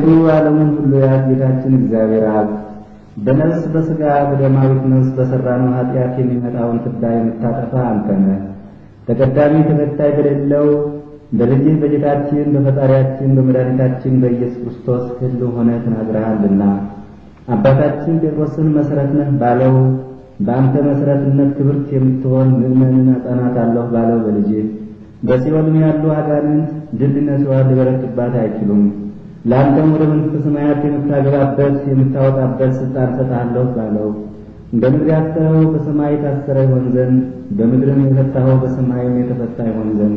አቤቱ ዓለሙን ሁሉ ያዝ ጌታችን እግዚአብሔር አብ በነፍስ በሥጋ በደማዊት ነፍስ በሠራነው ኃጢአት የሚመጣውን ፍዳ የምታጠፋ አንተ ነህ። ተቀዳሚ ተከታይ በሌለው በልጅህ በጌታችን በፈጣሪያችን በመድኃኒታችን በኢየሱስ ክርስቶስ ሕልው ሆነህ ተናግረሃልና አባታችን ጴጥሮስን መሠረት ነህ ባለው በአንተ መሠረትነት ክብርት የምትሆን ምእመንን አጸናታለሁ ባለው በልጅህ በሲኦልም ያሉ አጋንንት ድል ነሥተዋት ሊበረቱባት አይችሉም። ለአንተም ወደ መንግሥተ ሰማያት የምታገባበት የምታወጣበት ሥልጣን ሰጥሃለሁ ባለው በምድር ያሰረው በሰማይ የታሰረ ይሆን ዘንድ በምድርም የፈታኸው በሰማይም የተፈታ ይሆን ዘንድ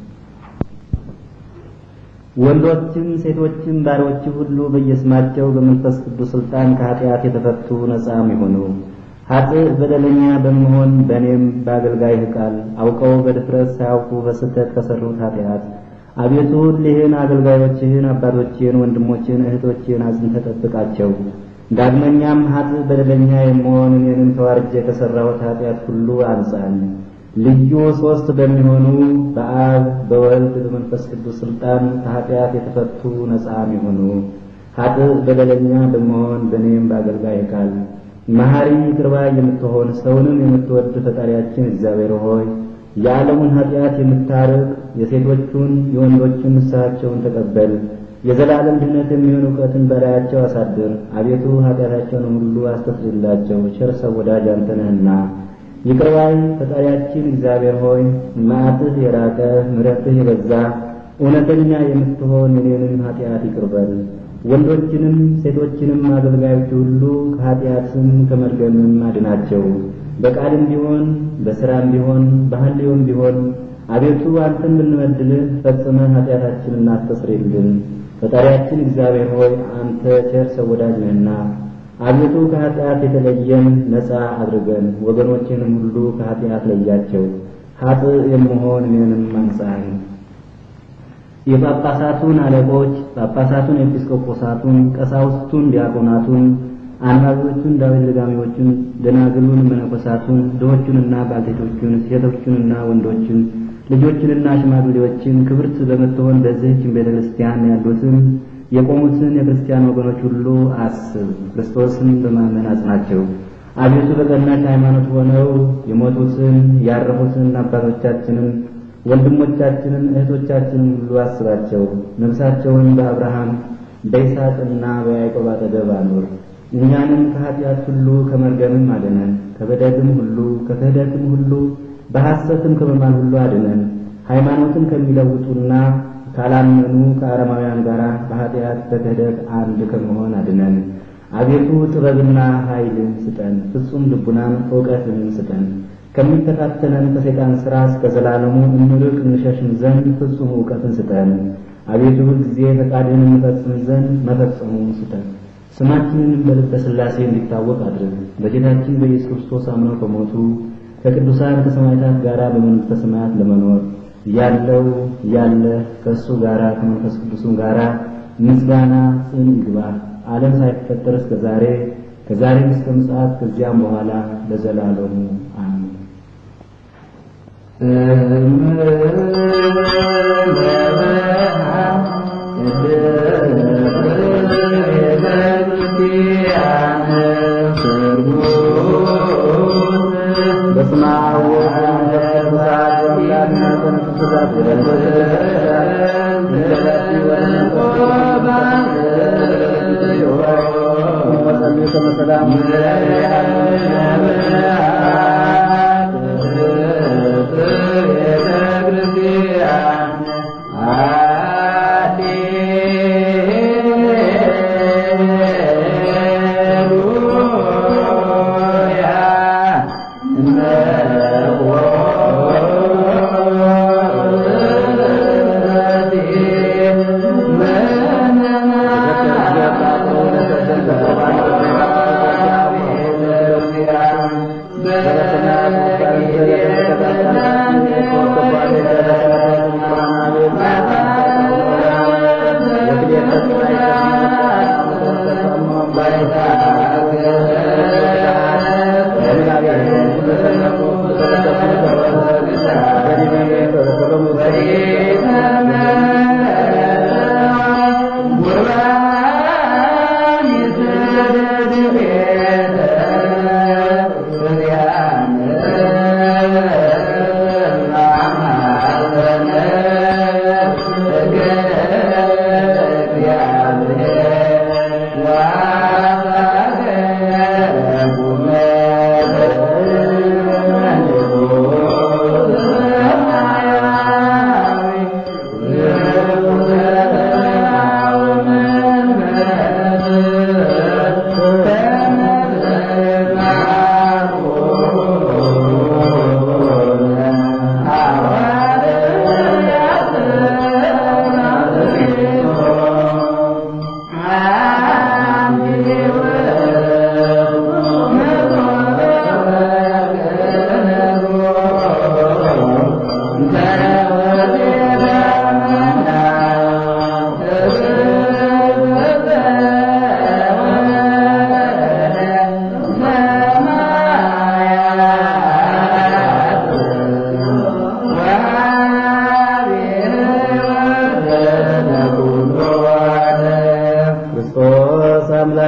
ወንዶችም ሴቶችም ባሮች ሁሉ በየስማቸው በመንፈስ ቅዱስ ሥልጣን ከኃጢአት የተፈቱ ነጻም ይሆኑ። ኃጥእ በደለኛ በመሆን በእኔም በአገልጋይህ ቃል አውቀው በድፍረት ሳያውቁ በስህተት ከሠሩት ኃጢአት አቤቱ እሊህን አገልጋዮችህን አባቶችን፣ ወንድሞችን፣ እህቶችን አጽንተህ ጠብቃቸው። ዳግመኛም ኃጥእ በደለኛ የመሆን እኔንም ተዋርጄ ከሠራሁት ኃጢአት ሁሉ አንጻኝ። ልዩ ሦስት በሚሆኑ በአብ በወልድ በመንፈስ ቅዱስ ሥልጣን ከኃጢአት የተፈቱ ነጻም የሆኑ ኃጥእ በደለኛ በመሆን በእኔም በአገልጋይህ ቃል መሐሪ ይቅር ባይ የምትሆን ሰውንም የምትወድ ፈጣሪያችን እግዚአብሔር ሆይ የዓለሙን ኃጢአት የምታርቅ የሴቶቹን የወንዶቹን ንስሐቸውን ተቀበል። የዘላለም ድኅነት የሚሆን እውቀትን በላያቸው አሳድር። አቤቱ ኃጢአታቸውን ሁሉ አስተስርይላቸው። ቸር ሰው ወዳጅ አንተ ነህና ይቅር ባይ ፈጣሪያችን እግዚአብሔር ሆይ መዓትህ የራቀ ምሕረትህ የበዛ እውነተኛ የምትሆን የኔንም ኃጢአት ይቅር በል። ወንዶችንም ሴቶችንም አገልጋዮች ሁሉ ከኃጢአትም ከመርገምም አድናቸው። በቃልም ቢሆን በሥራም ቢሆን በሐልዮም ቢሆን አቤቱ አንተን ብንበድልህ ፈጽመህ ኃጢአታችንን አስተስርይልን። ፈጣሪያችን እግዚአብሔር ሆይ አንተ ቸር ሰው ወዳጅ ነህና አቤቱ ከኃጢአት የተለየን ነፃ አድርገን፣ ወገኖችንም ሁሉ ከኃጢአት ለያቸው። ኃጥእ የምሆን እኔንም አንጻኝ። የጳጳሳቱን አለቆች ጳጳሳቱን፣ ኤጲስቆጶሳቱን፣ ቀሳውስቱን፣ ዲያቆናቱን፣ አንባቢዎቹን፣ ዳዊት ደጋሚዎቹን፣ ደናግሉን፣ መነኮሳቱን፣ ድሆቹንና ባልቴቶቹን፣ ሴቶቹንና ወንዶችን፣ ልጆችንና ሽማግሌዎችን ክብርት በምትሆን በዚህችን ቤተ ክርስቲያን ያሉትን የቆሙትን የክርስቲያን ወገኖች ሁሉ አስብ። ክርስቶስን በማመን አጽናቸው። አቤቱ በቀናች ሃይማኖት ሆነው የሞቱትን ያረፉትን አባቶቻችንን ወንድሞቻችንን እህቶቻችንን ሁሉ አስባቸው። ነፍሳቸውን በአብርሃም በይስሐቅና በያዕቆብ አጠገብ አኑር። እኛንም ከኃጢአት ሁሉ ከመርገምም አድነን፣ ከበደልም ሁሉ ከክህደትም ሁሉ በሐሰትም ከመማል ሁሉ አድነን። ሃይማኖትን ከሚለውጡና ካላመኑ ከአረማውያን ጋር በኃጢአት በክህደት አንድ ከመሆን አድነን። አቤቱ ጥበብና ኃይልን ስጠን፣ ፍጹም ልቡናን እውቀትን ስጠን። ከሚፈታተነን ከሰይጣን ሥራ እስከ ዘላለሙ እንርቅ እንሸሽም ዘንድ ፍጹም እውቀትን ስጠን። አቤቱ ሁልጊዜ ፈቃድህን እንፈጽም ዘንድ መፈጸሙን ስጠን። ስማችንን በልበ ሥላሴ እንዲታወቅ አድርግ። በጌታችን በኢየሱስ ክርስቶስ አምነው ከሞቱ ከቅዱሳን ከሰማዕታት ጋር በመንግሥተ ሰማያት ለመኖር ያለው ያለ ከእሱ ጋር ከመንፈስ ቅዱስም ጋር ምስጋና ጽን ይግባ ዓለም ሳይፈጠር እስከ ዛሬ ከዛሬም እስከ ምጽአት ከዚያም በኋላ ለዘላለሙ አሜን። በስመ አብ ወወልድ ወመንፈስ Yeah.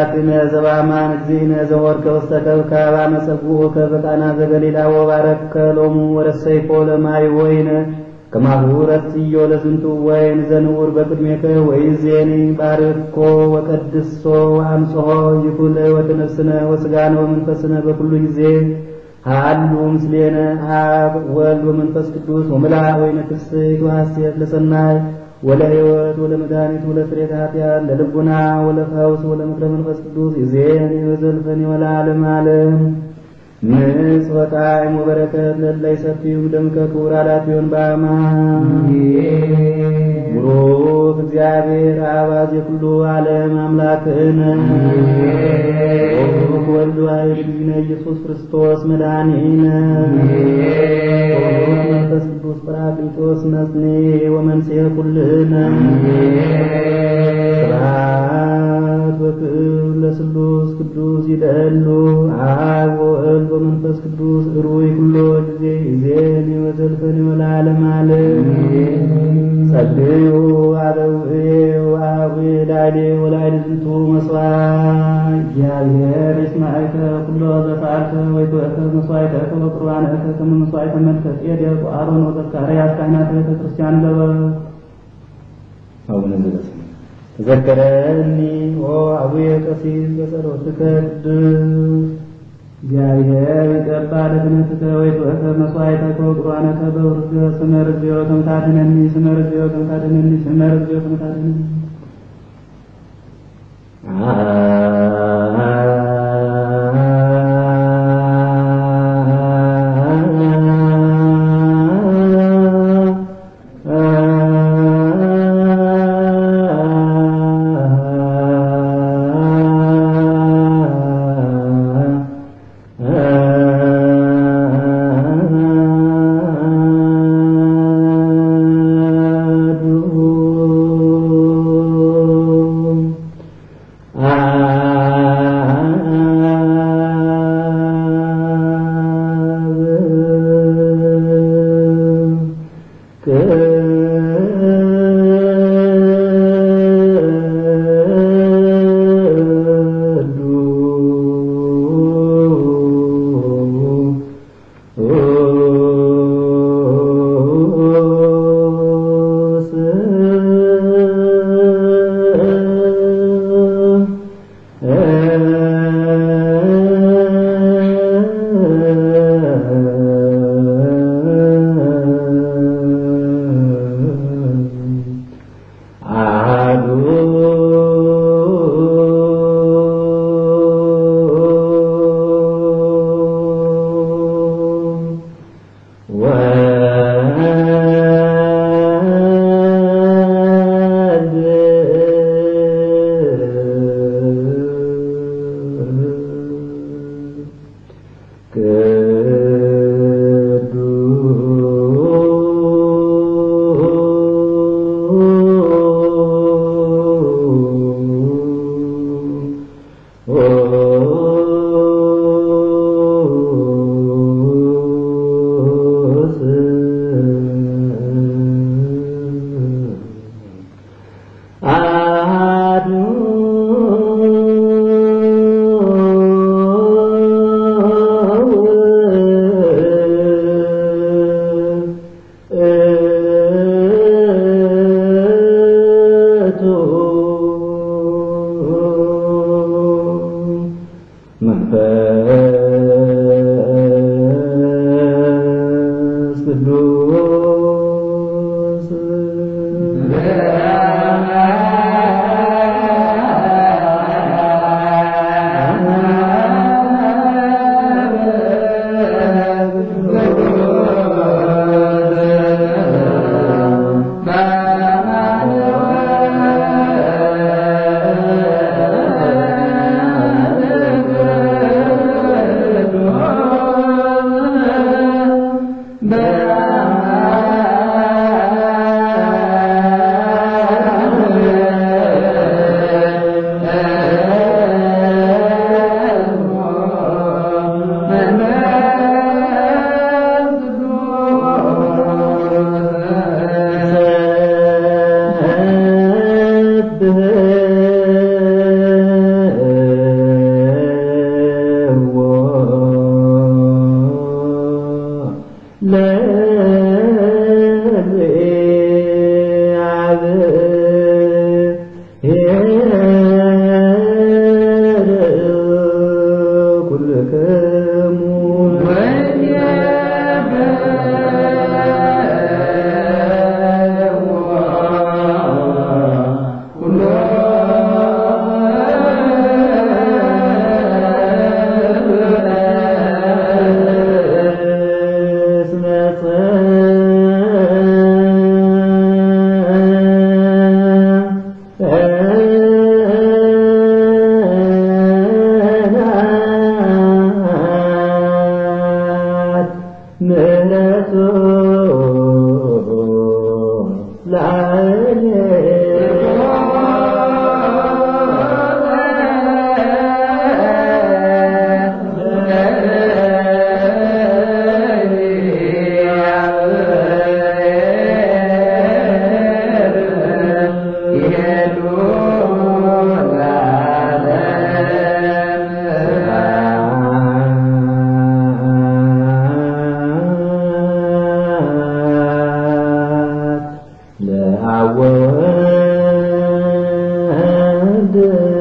አምላክነ ዘበአማን እግዚእነ ዘወርከ ውስተ ከብካብ አመ ጸጉዑከ በቃና ዘገሊላ ወባረከ ሎሙ ወረሰይፎ ለማይ ወይነ ከማሁ ረትዮ ለዝንቱ ወይን ዘንውር በቅድሜከ ወይዜኒ ባርኮ ወቀድሶ ወአምጽሖ ይኩል ወተነፍስነ ወስጋነ ወመንፈስነ በኩሉ ጊዜ ሃሉ ምስሌነ አብ ወልድ ወመንፈስ ቅዱስ ወምልአ ወይነ ትስብእት ወሐሴት ለሰናይ ወለሕይወት ወለመድኃኒት ወለስርየተ ኃጢአት ለልቡና ወለፈውስ ወለምክረ መንፈስ ቅዱስ ይዜኒ ወዘልፈኒ ወለዓለመ ዓለም ንጽ ወጣዕም ወበረከት ለላይ ሰፊው ደምከ ክቡር አላፊዮን በአማ ቡሩክ እግዚአብሔር አባዝ የኩሉ ዓለም አምላክነ ቡሩክ ወልድ ዋሕድ እግዚእነ ኢየሱስ ክርስቶስ መድኃኒነ ቡሩክ መንፈስ ቅዱስ ጰራቅሊጦስ መጽኔ ወመንጽሔ ኩልነ ስብሐት ወክብር ለስሉስ ቅዱስ ይደሉ አብ ወወልድ ወመንፈስ ቅዱስ እሩይ ኩሎ ጊዜ ይዜኒ ወዘልፈኒ ወለዓለመ ዓለም ጸልዩ አበውእየ ወአቡየ ላዕሌ ወላዕለ ዝንቱ መሥዋዕ እግዚአብሔር ይስማዕከ ኩሎ ዘፈዓልከ ወይትወእከ መሥዋዕተከ ወቁርባንከ ከመ መሥዋዕተ መልከ ጼዴቅ ወአሮን ወዘካርያስ ካህናተ ቤተ ክርስቲያን ገበ አቡነ ዘበሰማያት ተዘከረኒ ኦ አቡየ ቀሲስ በጸሎትከ ቅዱስ እግዚአብሔር ይቀባ ለክነትከ ወይትወእከ መሥዋዕተከ ወቁርባነከ በውርገ ስመ ርግዮ ተምታድነኒ ስመ ርግዮ ተምታድነኒ ስመ ርግዮ ተምታድነኒ ወወልድ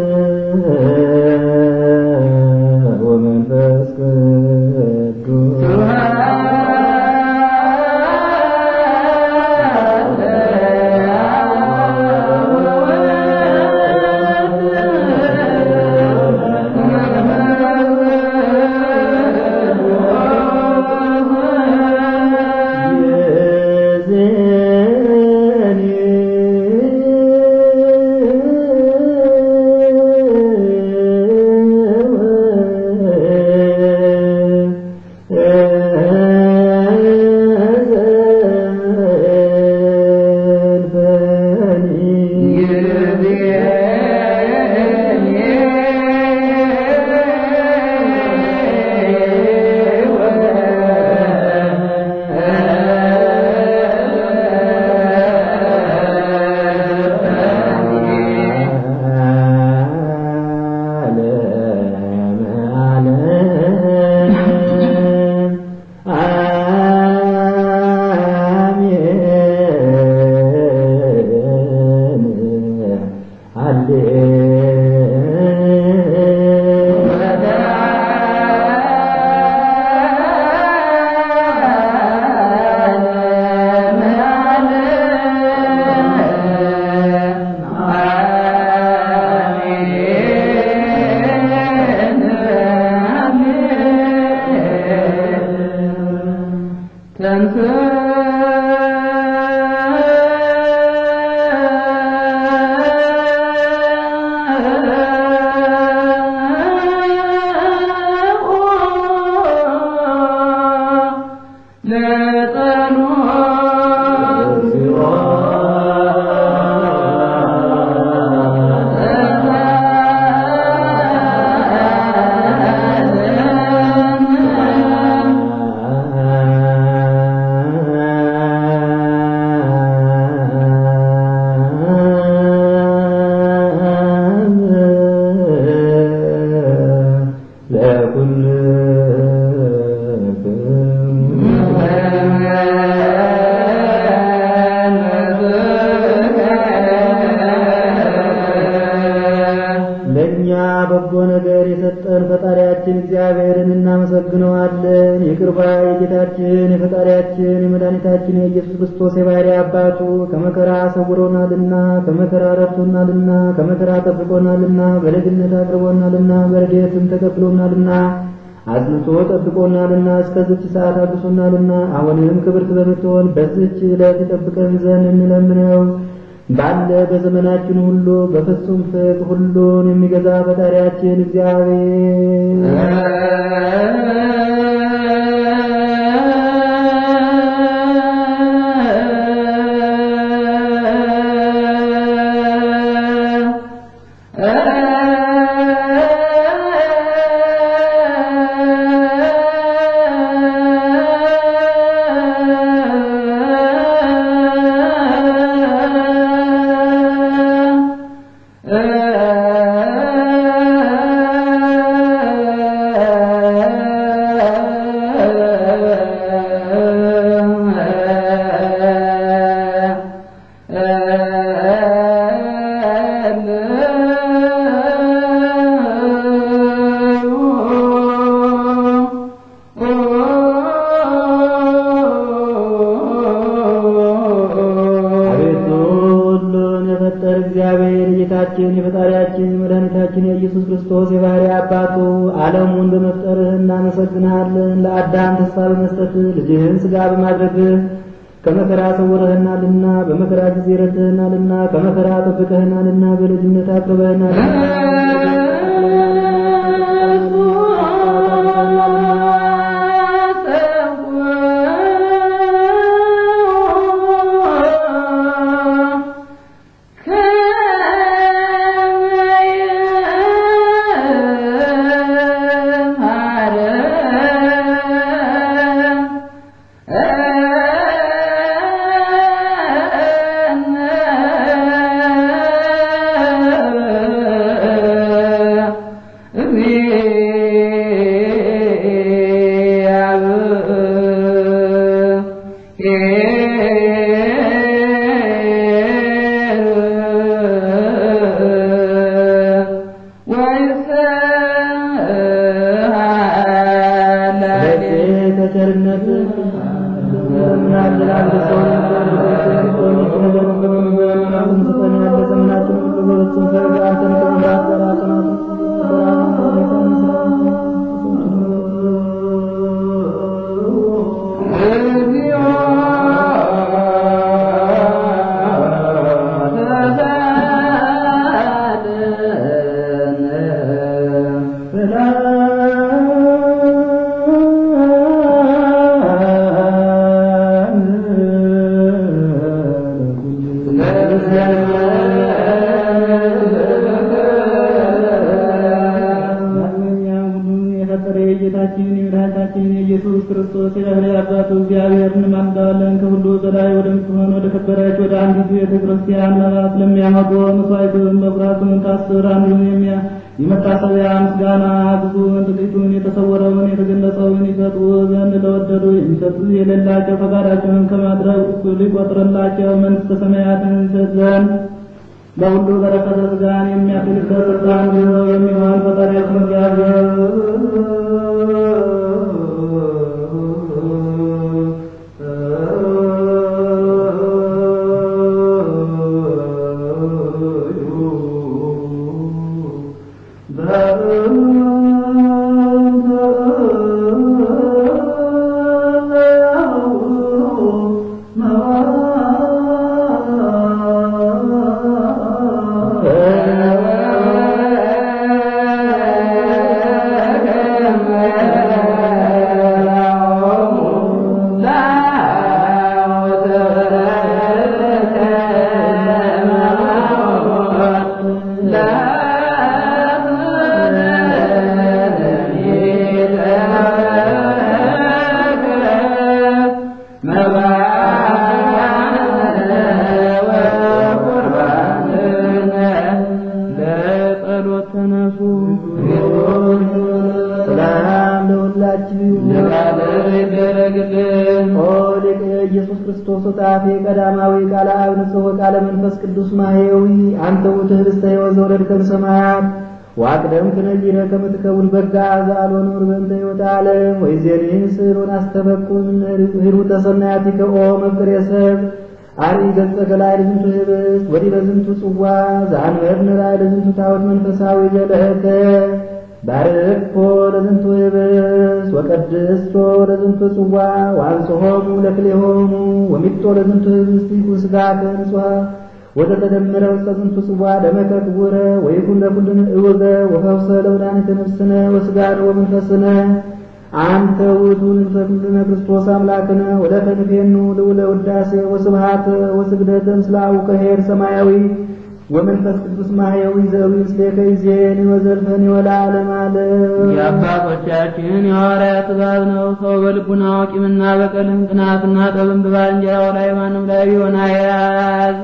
ወመንፈስ ቅዱስ ለእኛ በጎ ነገር የሰጠን ፈጣሪያችን እግዚአብሔርን እናመሰግነዋለን። ይቅር ባይ የጌታችን የፈጣሪያችን የመድኃኒታችን የኢየሱስ ክርስቶስ የባሕርይ አባቱ ከመከራ ሰውሮናልና ከመከራ ረድቶናልና ከመከራ ጠብቆናልና በልጅነት አቅርቦናልና በረድኤትም ተቀብሎናልና አጽንቶ ጠብቆናልና እስከዚች ሰዓት አድርሶናልና አሁንም ክብርት በምትሆን በዚች ዕለት ይጠብቀን ዘንድ እንለምነው። ባለ በዘመናችን ሁሉ በፍጹም ፍቅር ሁሉን የሚገዛ ፈጣሪያችን አቤቱ ሁሉን የፈጠረ እግዚአብሔር የጌታችን የፈጣሪያችን የመድኃኒታችን የኢየሱስ ክርስቶስ የባሕርይ አባቱ ዓለሙን በመፍጠርህ እናመሰግንሃለን። ለአዳም ተስፋ በመስጠትህ ልጅህን ሥጋ በማድረግህ ከመከራ ሰውረህናልና በመከራ ጊዜ ረድተህናልና ከመከራ ጠብቀህናልና በልጅነት አክብረህናልና ከከበረች ወደ አንዲቱ ቤተ ክርስቲያን መባ ስለሚያመጡ መስዋዕቱን በኩራቱን ከአስር አንዱን የሚያ የመታሰቢያ ምስጋና ብዙውን ጥቂቱን የተሰወረውን የተገለጸውን ይሰጡ ዘንድ ለወደዱ የሚሰጡ የሌላቸው ፈቃዳቸውን ከማድረግ እኩል ይቆጥርላቸው መንግሥተ ሰማያትን ይሰጥ ዘንድ ለሁሉ በረከተ ሥጋን የሚያድልበት ስልጣን ገንዘብ የሚሆን ፈጣሪያችን እግዚአብሔር ለጸሎት ተነሱ። ሰላም ለሁላችሁ ይደረግልን። ኦ ሊቀ ኢየሱስ ክርስቶስ ጣፌ ቀዳማዊ ቃለ አብ ንጽሕ ቃለ መንፈስ ቅዱስ ማሕየዊ አንተ ውእቱ ኅብስተ ሕይወት ዘወረድከ እምሰማያት ወአቅደምከ ነዚረ ከመ ትከውን በጋ ዘአልቦ ነውር በእንተ ሕይወተ ዓለም ወይዜኒ ስእሎን አስተበቁን ሂሩተ ሰናያቲከ ኦ መፍቅሬ ሰብ አርኢ ገጸ ገላይ ለዝንቱ ኅብስት ወዲበ ዝንቱ ጽዋ ዘአንበርነ ራእይ ለዝንቱ ታቦት መንፈሳዊ ዘለእከ ባርክቶ ለዝንቱ ኅብስት ወቀድስቶ ለዝንቱ ጽዋ ወአንጽሖሙ ለክልኤሆሙ ወሚጦ ለዝንቱ ኅብስት ይኩን ሥጋከ ንጹሐ ወዘተደመረ ውስተ ዝንቱ ጽዋ ደመከ ክቡረ ወይኩን ለኩልነ እወገ ወፈውሰ ለመድኃኒተ ነፍስነ ወሥጋነ ወመንፈስነ አንተ ውእቱ ንጉሠ ኩልነ ክርስቶስ አምላክነ ወለከ ንፌኑ ልዑለ ውዳሴ ወስብሐት ወስግደት ምስለ አቡከ ኄር ሰማያዊ ወመንፈስ ቅዱስ ማሕየዊ ዘዊ ምስሌከ ይእዜኒ ወዘልፈኒ ወለዓለመ ዓለም የአባቶቻችን የሐዋርያት ትእዛዝ ነው። ሰው በልቡናው ቂምና በቀልን ቅናትና ጠብን በባልንጀራው ላይ ማንም ላይ ቢሆን አያዝ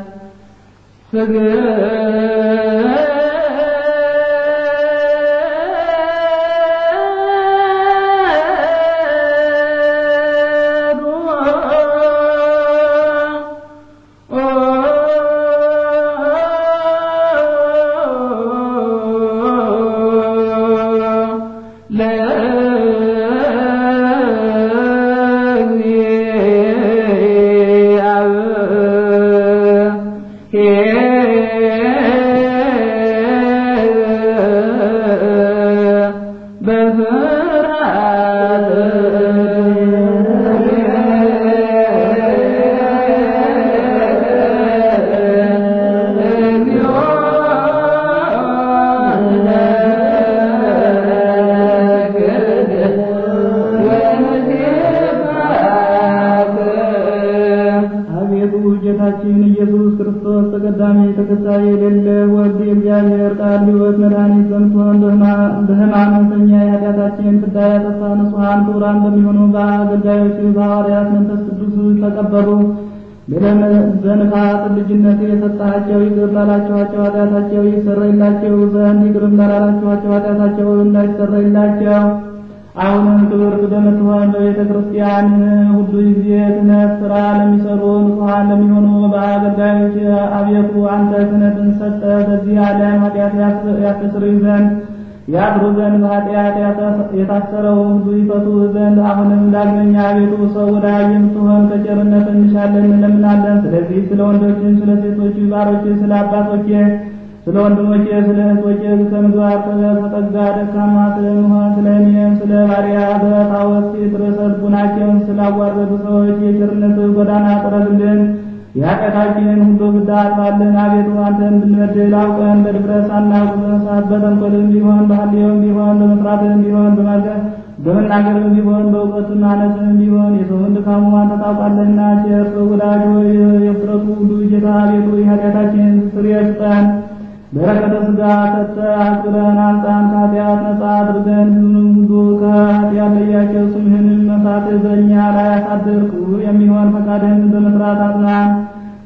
አቤቱ ጌታችን ኢየሱስ ክርስቶስ ተቀዳሚ ተከታይ የሌለ ወልድ የእግዚአብሔር ቃል ሕይወት መድኃኒት በምትሆን በሕማምተኛ የኃጢአታችን ፍዳ ያጠፋ ንጹሐን ክቡራን በሚሆኑ በአገልጋዮች በሐዋርያት መንፈስ ቅዱስ ተቀበሉ። በንፋስ ልጅነት የሰጣቸው ይቅር ላላችኋቸው ኃጢአታቸው ይሰረይላቸው ዘንድ ይቅርም ላላላችኋቸው ኃጢአታቸው እንዳይሰረይላቸው አሁንም ክብርት በምትሆን በቤተ ክርስቲያን ሁሉ ጊዜ ክህነት ሥራ ለሚሰሩ ንጹሐን ለሚሆኑ በአገልጋዮች አቤቱ አንተ ክህነትን ሰጠ። በዚህ ዓለም ኃጢአት ያስተስርይ ዘንድ ያድሩ ዘንድ በኃጢአት የታሰረው ሁሉ ይፈቱ ዘንድ አሁንም ዳግመኛ አቤቱ ሰው ወዳጅ የምትሆን ከቸርነት እንሻለን እንለምናለን። ስለዚህ ስለ ወንዶችን፣ ስለ ሴቶች ባሮች፣ ስለ አባቶች ስለ ወንድሞቼ ስለ እህቶቼ ከምግባር ተጠጋ ደካማ ስለመሆን ስለ እኔም ስለ ባሪያ በጣዖት ርዕሰ ልቡናቸውን ስላዋረዱ ሰዎች የቸርነት ጎዳና ጥረግልን። የኃጢአታችንን ሁሉ ፍዳ አጥፋልን። አቤቱ አንተን ብንበድል አውቀን በድፍረት ሳናውቅ በመሳት በተንኮልም ቢሆን በሐልዮም ቢሆን በመስራትም ቢሆን በመናገርም ቢሆን በእውቀት ማነስም ቢሆን የሰውን ድካሙ አንተ ታውቃለህና ቸር ሰው ወዳጅ ሆይ የፍጥረቱ ሁሉ ጌታ አቤቱ የኃጢአታችንን ስርየት ስጠን። በረከተ ሥጋ ሰጠ አክብረን አንጻን ከኃጢአት ነጻ አድርገን ሕዝብንም ሁሉ ከኃጢአት ለያቸው። ስምህንም መሳት በእኛ ላይ አሳድር። ክቡር የሚሆን ፈቃድህን በመስራት አጽናን።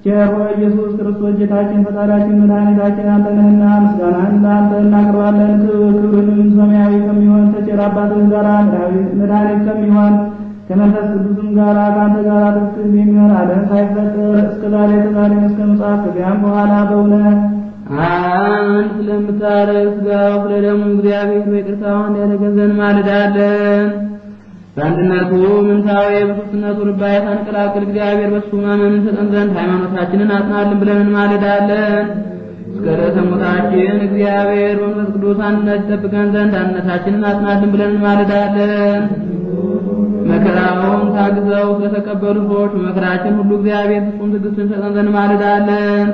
ቸር ሆይ ኢየሱስ ክርስቶስ ጌታችን ፈጣሪያችን መድኃኒታችን አንተ ነህና ምስጋናን ለአንተ እናቀርባለን። ክብርንም ሰማያዊ ከሚሆን ከቸር አባትህ ጋር መድኃኒት ከሚሆን ከመንፈስ ቅዱስም ጋር ከአንተ ጋር ትክክል የሚሆን ዓለም ሳይፈጠር እስከ ዛሬ ተዛሬ እስከ ምጽአት ከዚያም በኋላ በእውነት አንድ ስለምታረግ ሥጋው ስለ ደሙ እግዚአብሔር በይቅርታው እንዲያደርገን ዘንድ ማልዳለን። በአንድነቱ ምንታዊ በሦስትነቱ ርባኤ ሳንቀላቅል እግዚአብሔር በሱ ማመን ሰጠን ዘንድ ሃይማኖታችንን አጽናልን ብለን እንማልዳለን። እስከ ዕለተ ሞታችን እግዚአብሔር በመንፈስ ቅዱስ አንድነት ይጠብቀን ዘንድ አንድነታችንን አጽናልን ብለን እንማልዳለን። መከራውን ታግዘው ስለተቀበሉ ሰዎች በመከራችን ሁሉ እግዚአብሔር ፍጹም ትዕግስትን ሰጠን ዘንድ እንማልዳለን።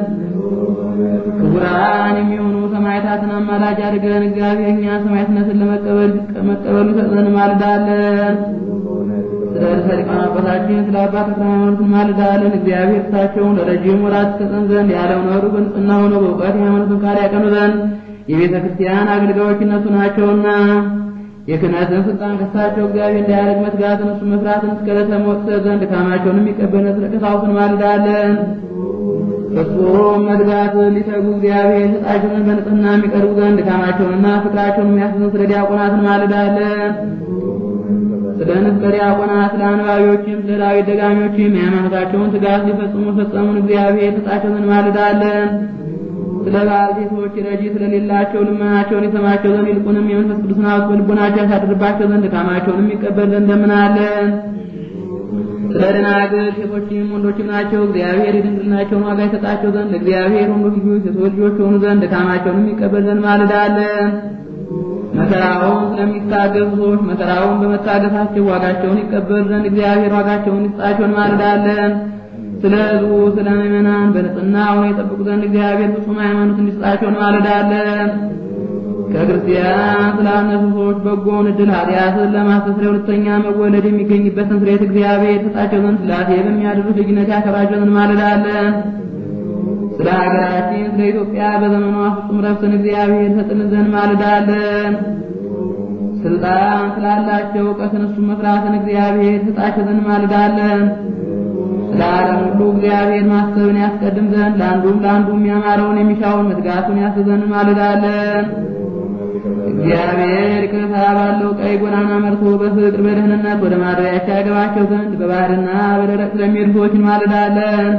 ክቡራን የሚሆኑ ሰማዕታትን አማላጅ አድርገን እግዚአብሔር እኛ ሰማዕትነትን ለመቀበል መቀበሉ ይሰጠን እንማልዳለን። ስለ ርዕሰ ሊቃነ አባታችን ስለ አባ ተክለ ሃይማኖት እንማልዳለን። እግዚአብሔር እሳቸውን ለረጅም ወራት ይሰጠን ዘንድ ያለው ነሩ በንጽሕና ሆነው በእውቀት የሃይማኖትን ቃል ያቀኑ ዘንድ የቤተ ክርስቲያን አገልጋዮች እነሱ ናቸውና የክህነትን ስልጣን ከሳቸው እግዚአብሔር እንዳያደርግ መትጋትን እሱ መስራትን እስከ ዕለተ ሞት ዘንድ ድካማቸውን የሚቀበል ስለ ቀሳውስት እንማልዳለን። ፍጹም መትጋት ሊተጉ እግዚአብሔር ሰጣቸውን በንጽሕና የሚቀርቡ ዘንድ ድካማቸውንና ፍቅራቸውን የሚያስዘን ስለ ዲያቆናት እንማልዳለን። ስለ ንፍቀ ዲያቆናት፣ ስለ አንባቢዎችም፣ ስለ ዳዊት ደጋሚዎችም የሃይማኖታቸውን ትጋት ሊፈጽሙ ፈጸሙን እግዚአብሔር ሰጣቸውን እንማልዳለን። ስለ ባልቴቶች ረጂ ስለሌላቸው ልመናቸውን ይሰማቸው ዘንድ ይልቁንም የመንፈስ ቅዱስን ሀብት በልቦናቸው ያሳድርባቸው ዘንድ ድካማቸውን የሚቀበል ዘንድ እንደምናለን። ስለ ደናግል ሴቶችም ወንዶችም ናቸው እግዚአብሔር የድንግልናቸውን ዋጋ ይሰጣቸው ዘንድ ለእግዚአብሔር ወንዶች ልጆች ሴቶች ልጆች የሆኑ ዘንድ ድካማቸውን የሚቀበል ዘንድ ማልዳለን። መከራውን ስለሚታገሱ ሰዎች መከራውን በመታገሳቸው ዋጋቸውን ይቀበል ዘንድ እግዚአብሔር ዋጋቸውን ይስጣቸውን ማልዳለን። ስለ ሕዝቡ ስለ ምእመናን በንጽሕና ሆነው የጠብቁ ዘንድ እግዚአብሔር ፍጹም ሃይማኖት እንዲሰጣቸው እንማልዳለን። ከክርስቲያን ስላነሱ ሰዎች በጎውን ዕድል ኃጢአትን ለማስተስሪያ ሁለተኛ መወለድ የሚገኝበትን ስርየት እግዚአብሔር የሰጣቸው ዘንድ ሥላሴ በሚያድሩት ልጅነት ያከብራቸው ዘንድ እንማልዳለን። ስለ ሀገራችን ስለ ኢትዮጵያ በዘመኗ ፍጹም ረፍትን እግዚአብሔር ሰጥልን ዘንድ እንማልዳለን። ስልጣን ስላላቸው እውቀትን እሱ መፍራትን እግዚአብሔር ሰጣቸው ዘንድ እንማልዳለን። ስለ ዓለም ሁሉ እግዚአብሔር ማሰብን ያስቀድም ዘንድ ለአንዱም ለአንዱም ያማረውን የሚሻውን መትጋቱን ያስዘን እንማልዳለን። እግዚአብሔር ይቅርታ ባለው ቀይ ጎዳና መርቶ በፍቅር በደህንነት ወደ ማደሪያቸው ያገባቸው ዘንድ በባህርና በደረቅ ስለሚሄዱ ሰዎች እንማልዳለን።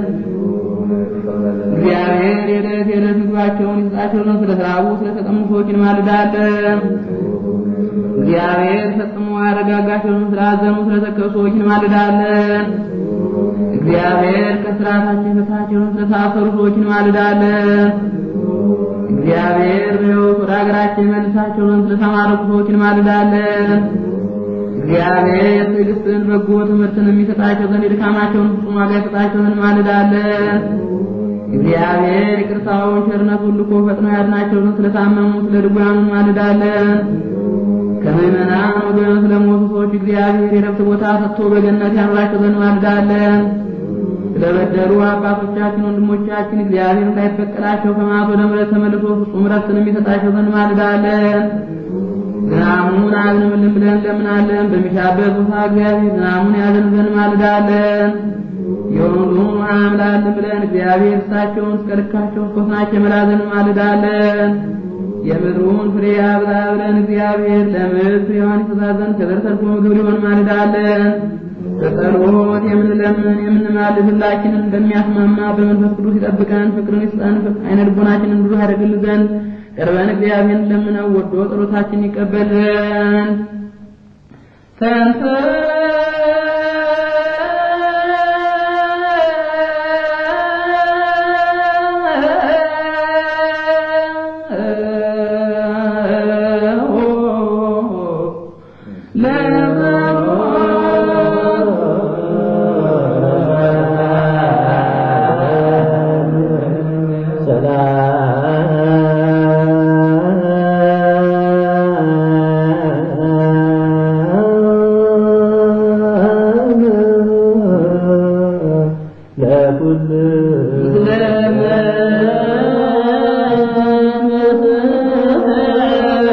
እግዚአብሔር የዕለት የዕለት ምግባቸውን ይሰጣቸው ዘንድ ስለ ተራቡ ስለተጠሙ ሰዎች እንማልዳለን። እግዚአብሔር ፈጽሞ ያረጋጋቸው ዘንድ ስላዘኑ ስለተከሱ ሰዎች እንማልዳለን። እግዚአብሔር ከስርዓታችን ፈታቸውን ስለታሰሩ ሰዎች እንማልዳለን። እግዚአብሔር በሕይወት ወደ ሀገራችን መልሳቸው ዘንድ ስለተማረኩ ሰዎች እንማልዳለን። እግዚአብሔር ትዕግስትን፣ በጎ ትምህርትን የሚሰጣቸው ዘንድ የድካማቸውን ፍጹም ዋጋ ይሰጣቸው ዘንድ እንማልዳለን። እግዚአብሔር ይቅርታውን ቸርነቱን ልኮ ፈጥኖ ያድናቸው ዘንድ ስለታመሙ ስለ ድውያኑ እንማልዳለን። ከምዕመናን ወገን ስለሞቱ ሰዎች እግዚአብሔር የረፍት ቦታ ሰጥቶ በገነት ያኑራቸው ዘንድ እንማልዳለን። ስለበደሉ አባቶቻችን ወንድሞቻችን እግዚአብሔር እንዳይበቀላቸው ከመዓት ወደ ምሕረት ተመልሶ ፍጹም ረፍትን የሚሰጣቸው ዘንድ እንማልዳለን። ዝናሙን አዝንብልን ብለን እንለምናለን። በሚሻበት ቦታ እግዚአብሔር ዝናሙን ያዘን ዘንድ እንማልዳለን። የወንዙን ውሃ አምላልን ብለን እግዚአብሔር እሳቸውን እስከ ልካቸው እስኮስናቸው የመላ ዘንድ እንማልዳለን። የምድሩን ፍሬ አብዛ ብለን እግዚአብሔር ለምድር ፍሬዋን ይሰጣት ዘንድ ከዘር ተርፎ ምግብ ሊሆን እንማልዳለን። በጸሎት የምንለምን የምንማልድ ሁላችንን እንደሚያስማማ በመንፈስ ቅዱስ ይጠብቀን፣ ፍቅርን ይስጠን፣ አይነ ልቦናችንን ብሩህ ያደርግልን ዘንድ ቀርበን እግዚአብሔርን ለምነው ወዶ ጸሎታችን ይቀበል ዘንድ ተንተ ለኩል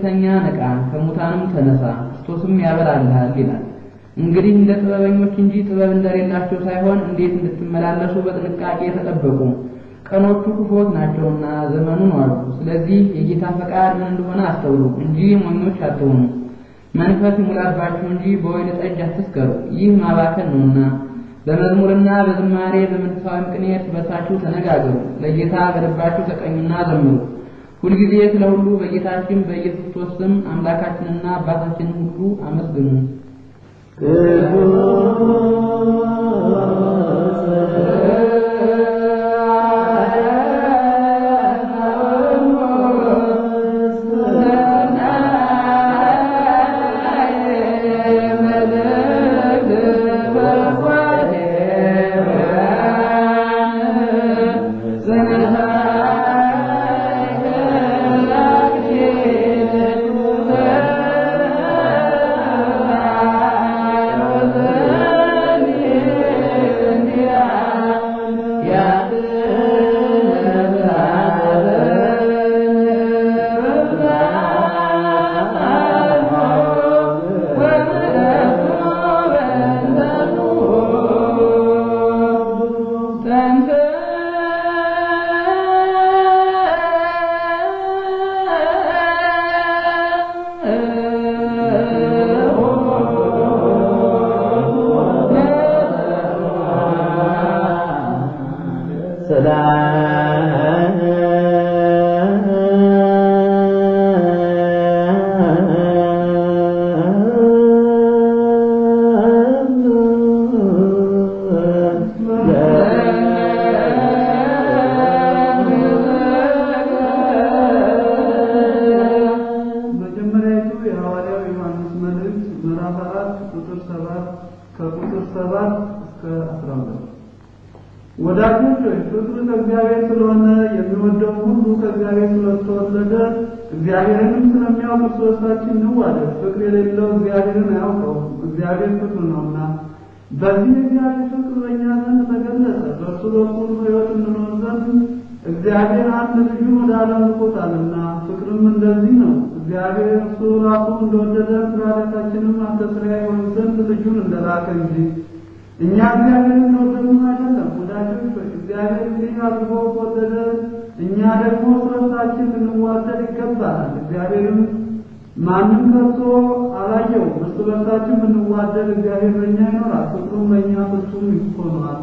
ብትተኛ ንቃ፣ ከሙታንም ተነሳ፣ ክርስቶስም ያበራልሃል ይላል። እንግዲህ እንደ ጥበበኞች እንጂ ጥበብ እንደሌላቸው ሳይሆን እንዴት እንድትመላለሱ በጥንቃቄ ተጠበቁ። ቀኖቹ ክፉዎች ናቸውና ዘመኑን ዋሉ። ስለዚህ የጌታ ፈቃድ ምን እንደሆነ አስተውሉ እንጂ ሞኞች አትሆኑ። መንፈስ ይሙላባችሁ እንጂ በወይን ጠጅ አትስከሩ፣ ይህ ማባከን ነውና። በመዝሙርና በዝማሬ በመንፈሳዊም ቅኔ እርስ በርሳችሁ ተነጋገሩ፣ ለጌታ በልባችሁ ተቀኙና ዘምሩ። ሁልጊዜ ስለ ሁሉ በጌታችን በኢየሱስ ክርስቶስ ስም አምላካችንና አባታችንን ሁሉ አመስግኑ። መጀመሪያዊቱ የሐዋርያው ዮሐንስ መልእክት ምዕራፍ አራት ቁጥር ሰባት ከቁጥር ሰባት እስከ አስራ ሁለት ወዳጆች ሆይ ፍቅር ከእግዚአብሔር ስለሆነ የሚወደው ሁሉ ከእግዚአብሔር ስለተወለደ እግዚአብሔርንም ስለሚያውቅ እርስ በርሳችን እንዋደድ። ፍቅር የሌለው እግዚአብሔርን አያውቀውም፣ እግዚአብሔር ፍቅር ነውና። በዚህ የእግዚአብሔር ፍቅር በእኛ ዘንድ ተገለጸ፣ በእርሱ በኩል ሕይወት እንኖር ዘንድ እግዚአብሔር አንድ ልጁን ወደ ዓለም ልኮታልና። ፍቅርም እንደዚህ ነው፣ እግዚአብሔር እርሱ ራሱ እንደወደደ ስለ ኃጢአታችንም ማስተስረያ ይሆን ዘንድ ልጁን እንደላከ እንጂ እኛ እግዚአብሔርን እንደወደድን አይደለም። ወዳጆች ሆይ እግዚአብሔር እንዲህ አድርጎ ከወደደ እኛ ደግሞ ስለሳችን ልንዋደድ ይገባናል። እግዚአብሔርም ማንም ከቶ አላየው። እርስ በርሳችን ብንዋደድ እግዚአብሔር በእኛ ይኖራል፣ ፍቅሩም በእኛ ፍጹም ይሆናል።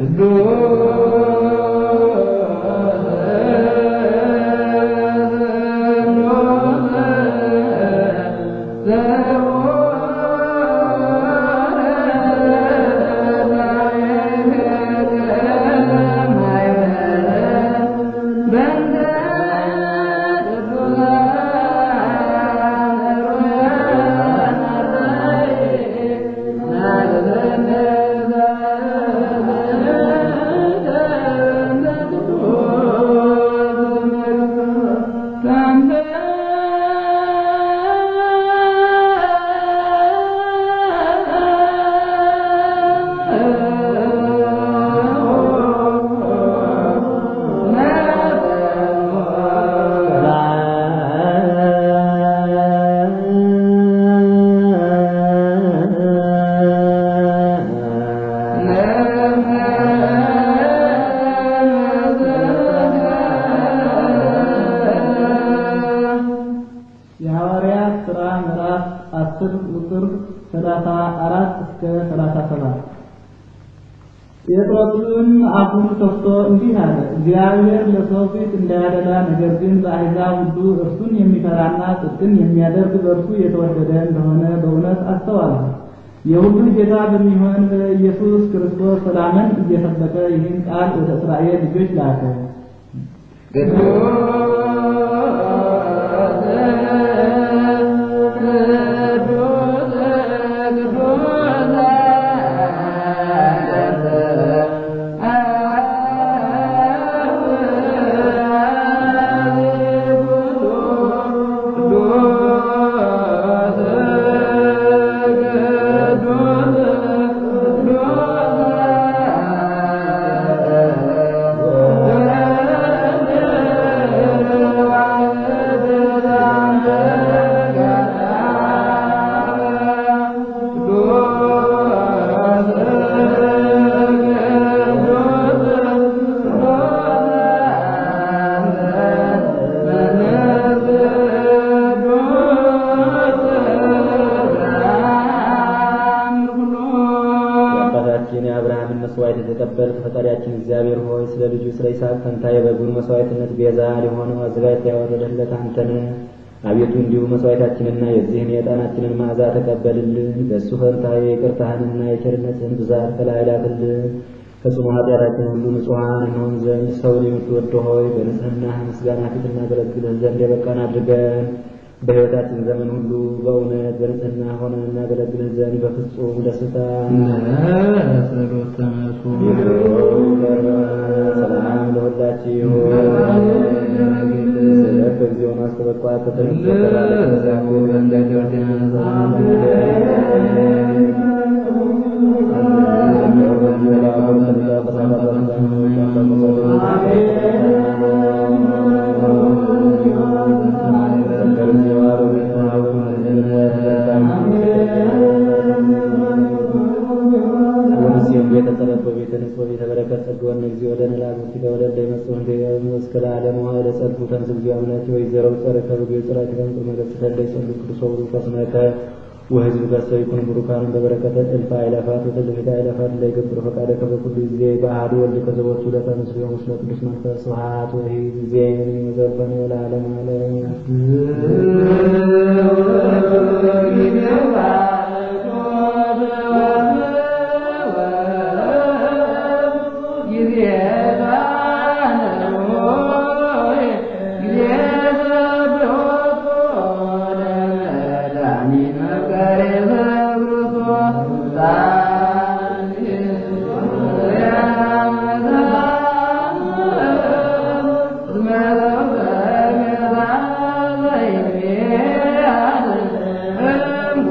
የሐዋርያት ሥራ ምዕራፍ አስር ቁጥር ሰላሳ አራት እስከ ሰላሳ ሰባት ጴጥሮስም አፉን ከፍቶ እንዲህ አለ፣ እግዚአብሔር ለሰው ፊት እንዳያደላ፣ ነገር ግን በአሕዛብ ሁሉ እርሱን የሚፈራና ጽድቅን የሚያደርግ በእርሱ የተወደደ እንደሆነ በእውነት አስተዋልሁ። የሁሉ ጌታ በሚሆን በኢየሱስ ክርስቶስ ሰላምን እየሰበከ ይህን ቃል ወደ እስራኤል ልጆች ላከ። ቅዱስ መስዋዕት የተቀበልክ ፈጣሪያችን እግዚአብሔር ሆይ ስለ ልጁ ስለ ይስሐቅ ፈንታ የበጉን መስዋዕትነት ቤዛ ሊሆነው አዘጋጅተህ ያወረደለት አንተ ነህ። አቤቱ እንዲሁ መስዋዕታችንና የዚህን የዕጣናችንን መዓዛ ተቀበልልን። በእሱ ፈንታ የይቅርታህንና የቸርነትህን ብዛት ከላይ ላክልን። ከጽኑ ኃጢአታችን ሁሉ ንጹሐን እንሆን ዘንድ ሰውን የምትወድ ሆይ በንጽህና ምስጋና ፊት እናገለግልህ ዘንድ የበቃን አድርገን። በሕይወታችን ዘመን ሁሉ በእውነት በንጽህና ሆነን እናገለግልህ ዘንድ በፍጹም ደስታ ጸሎት ተነሱ ሰላም ለሁላችሁ ስለት በጊዜው ማስተበቋት ወህዝብ ከሰው ይኩን ቡሩካን በበረከተ እልፍ አእላፋት ወተልፊት አእላፋት ላይ ገብር ፈቃደ ከበኩሉ ጊዜ በአሐዱ ወልድ ከዘቦቱ ለተመስሎ ምስለ ቅዱስ መንፈስ ስብሐት ወሂ ጊዜ ዘበነ ለዓለም ዓለም Yeah.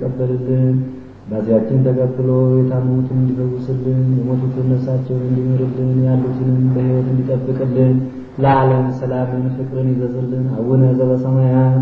እንዲቀበልልን ባዚያችን ተቀብሎ የታመሙትን እንዲፈውስልን የሞቱትን ነፍሳቸውን እንዲምርልን ያሉትንም በሕይወት እንዲጠብቅልን ለዓለም ሰላምን ፍቅርን ይዘዝልን። አቡነ ዘበሰማያት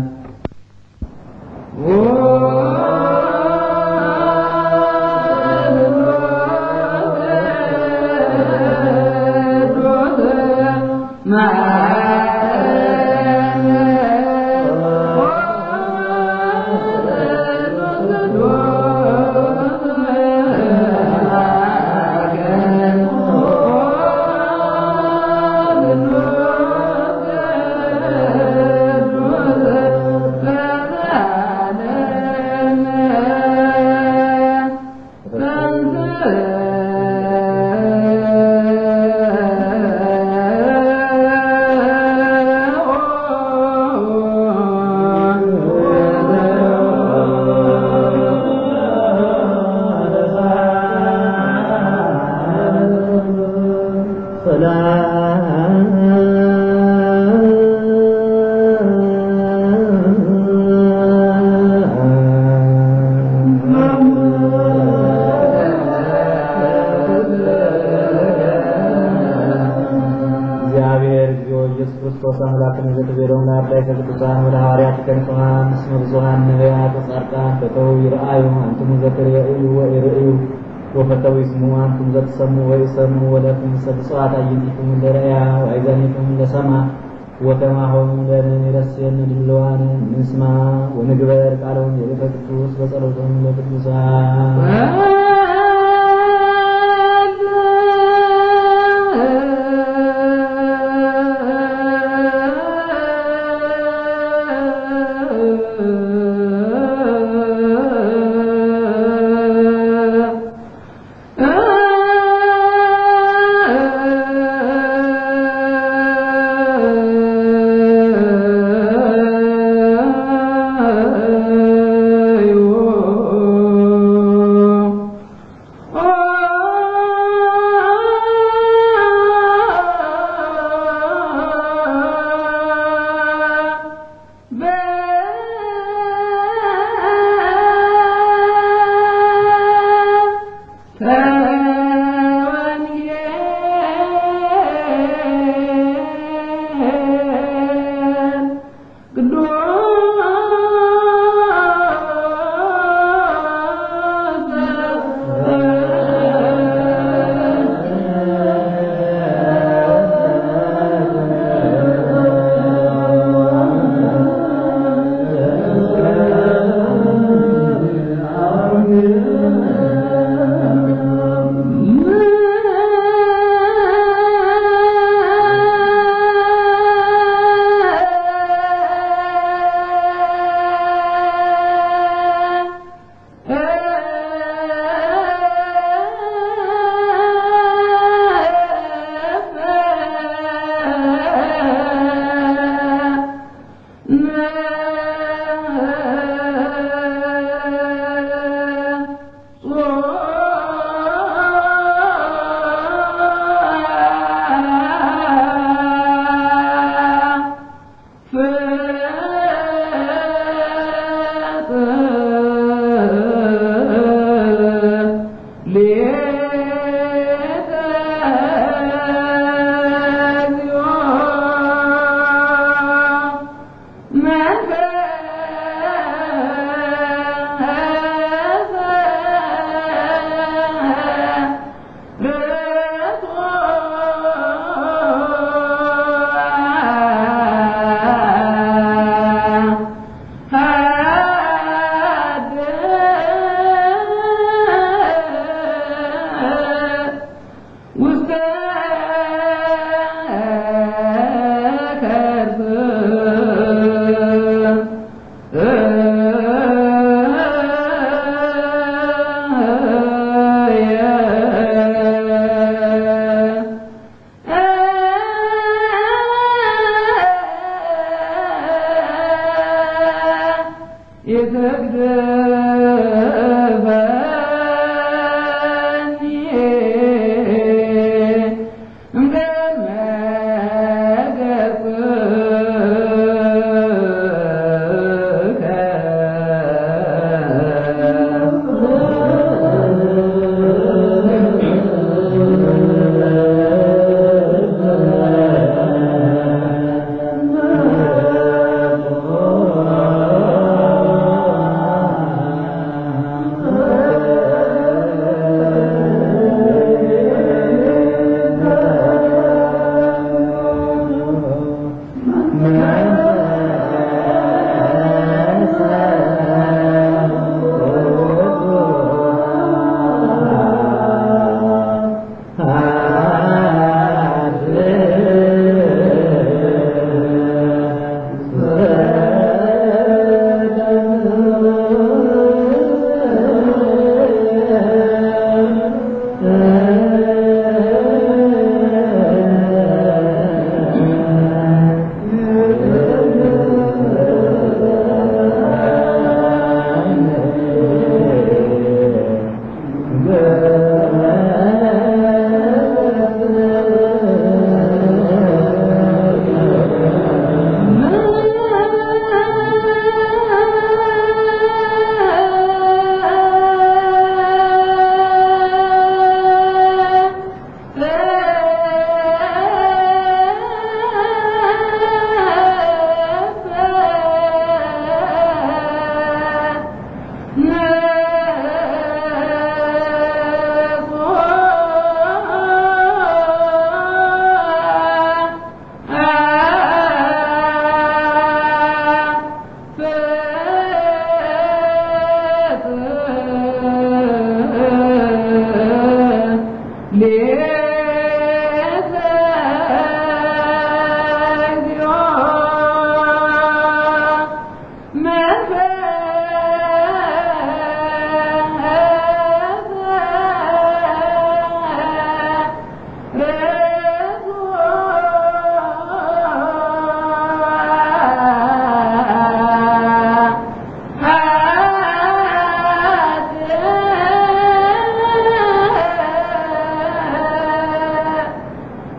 እግዚአብሔር እግዚኦ ኢየሱስ ክርስቶስ አምላክን ዘትቤሎም ለአርዳይ ከቅዱሳን ወደ ሐዋርያት ከንጹሐን እስመ ብዙኃን ነቢያት ወጻድቃን ፈተው ይርአዩ አንትሙ ዘትርእዩ ወኢርእዩ ወፈተው ይስሙ አንቱም ዘትሰምዑ ወይሰምዑ ወለክሙ ሰብጽዋት አዕይንቲክሙ ለርእያ ወአእዛኒክሙ ለሰማ ወከማሆሙ ለንረስየነ ድልዋነ ንስማ ወንግበር ቃለውን የቤተ ቅዱስ በጸሎቶም ለቅዱሳን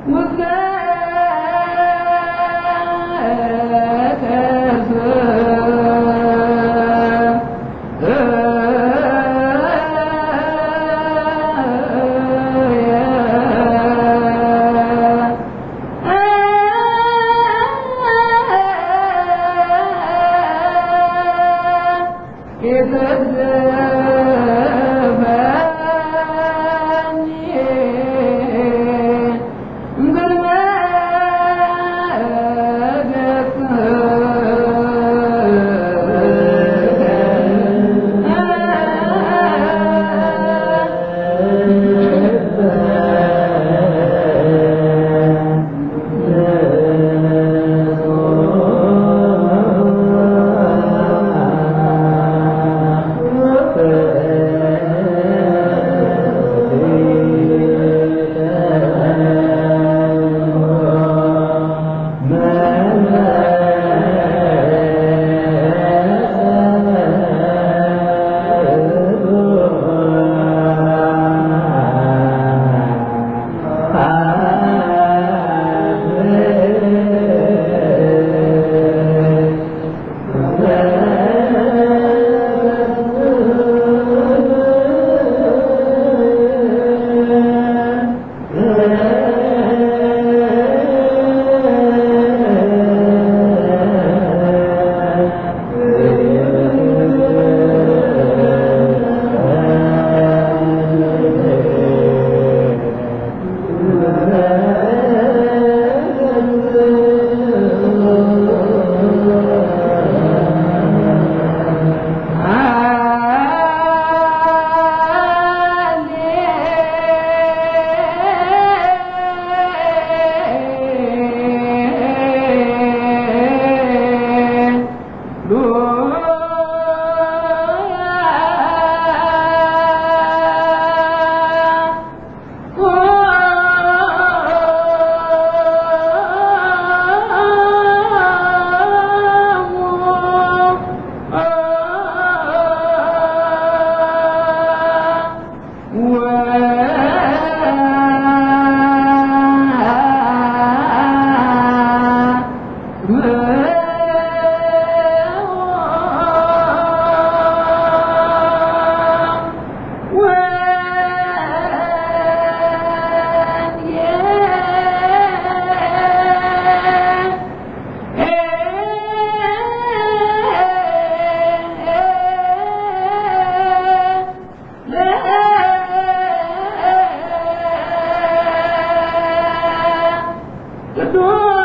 ቅዱስ